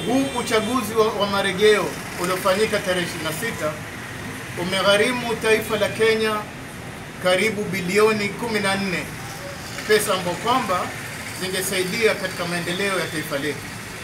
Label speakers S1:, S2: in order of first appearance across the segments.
S1: huu uchaguzi wa, wa marejeo uliofanyika tarehe 26 umegharimu taifa la Kenya karibu bilioni 14 pesa ambazo kwamba zingesaidia katika maendeleo ya taifa letu.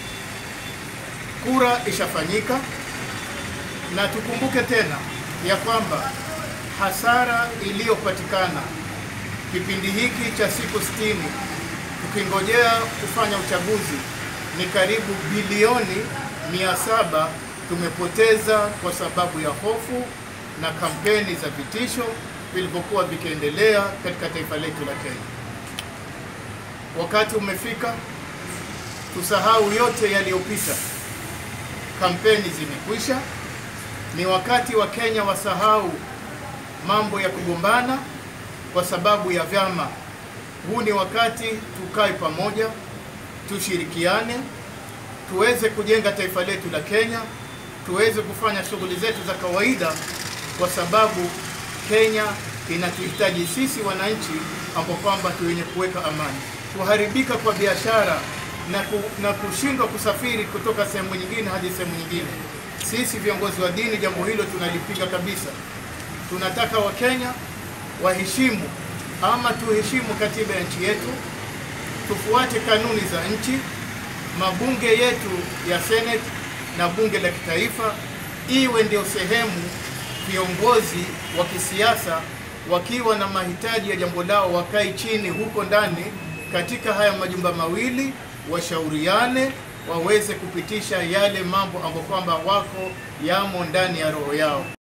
S1: Kura ishafanyika na tukumbuke tena ya kwamba hasara iliyopatikana kipindi hiki cha siku 60 tukingojea kufanya uchaguzi ni karibu bilioni 700 tumepoteza kwa sababu ya hofu na kampeni za vitisho vilivyokuwa vikiendelea katika taifa letu la Kenya. Wakati umefika tusahau yote yaliyopita. Kampeni zimekwisha, ni wakati wa Kenya wasahau mambo ya kugombana kwa sababu ya vyama. Huu ni wakati tukae pamoja, tushirikiane, tuweze kujenga taifa letu la Kenya, tuweze kufanya shughuli zetu za kawaida, kwa sababu Kenya inatuhitaji sisi wananchi, ambao kwamba tu wenye kuweka amani. Kuharibika kwa biashara na, ku, na kushindwa kusafiri kutoka sehemu nyingine hadi sehemu nyingine, sisi viongozi wa dini jambo hilo tunalipiga kabisa. Tunataka Wakenya waheshimu ama tuheshimu katiba ya nchi yetu, tufuate kanuni za nchi. Mabunge yetu ya Senate na bunge la kitaifa iwe ndio sehemu viongozi wa kisiasa wakiwa na mahitaji ya jambo lao wakae chini huko ndani katika haya majumba mawili, washauriane waweze kupitisha yale mambo ambayo kwamba wako yamo ndani ya roho yao.